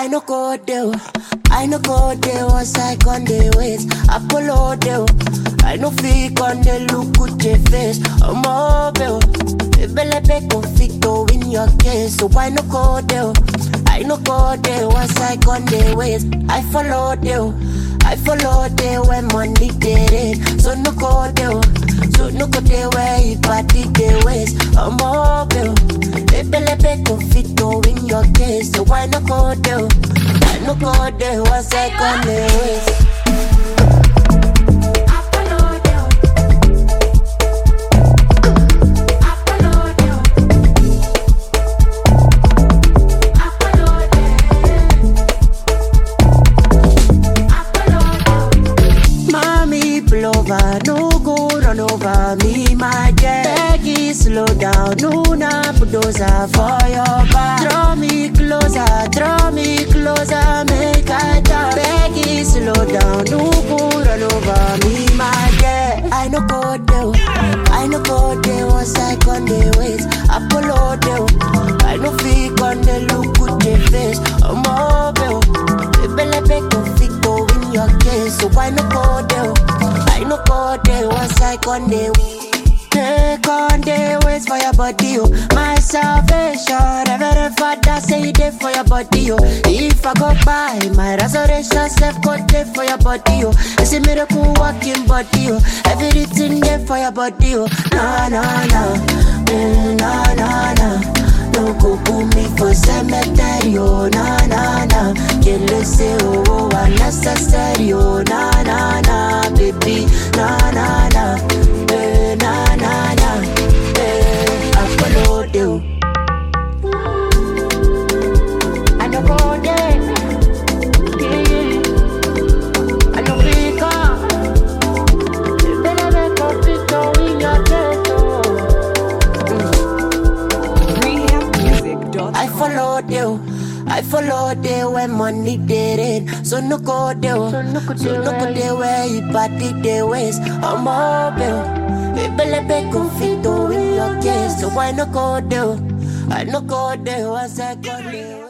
I no go there. I no go there once I con the ways. Apollo there. I no fake on the look with your face. I'm mobile. Ebelebe conflicto in your case. So I no go there. I no go there once I con the ways. I follow there. I follow there when money get it. So no go there. So no go there where you party the ways. I'm mobile. Ebelebe conflicto in your case. So why no go there? I no go there once I con the ways. Mommy pull over, no go run over me, my dear. Peggy, slow down, no na bulldozer for your back. Draw me closer, draw me closer, make I talk. Peggy, slow down, no go run over me, my dear. I no go there, I no go there once I con the ways. Apollo there, I no fake on the look with the face. I'm mobile, Ebelebe conflicto in your case, so why no go there? I no go there once I con the Take on the ways for your body, oh. My salvation, Reverend Father say it there for your body, oh. If I go by, my resurrection self go there for your body, oh. It's a miracle walking body, oh. Everything there for your body, oh. No, no, no, mm, no, no, no. No go put me for cemetery, oh, na na na. Can't listen, oh, oh, unnecessary, oh, na na na, baby, na na na, eh, na na na, eh, I follow you. I no go there, yeah. I no pick up. Better make a picture in your chest, oh. rehabmusic.com. I followed you. I followed you when money did it. So no go there. So no go there where you party the ways. I'm mobile. Ebelebe conflicto in your case. So why no go there? I no go there once I go there.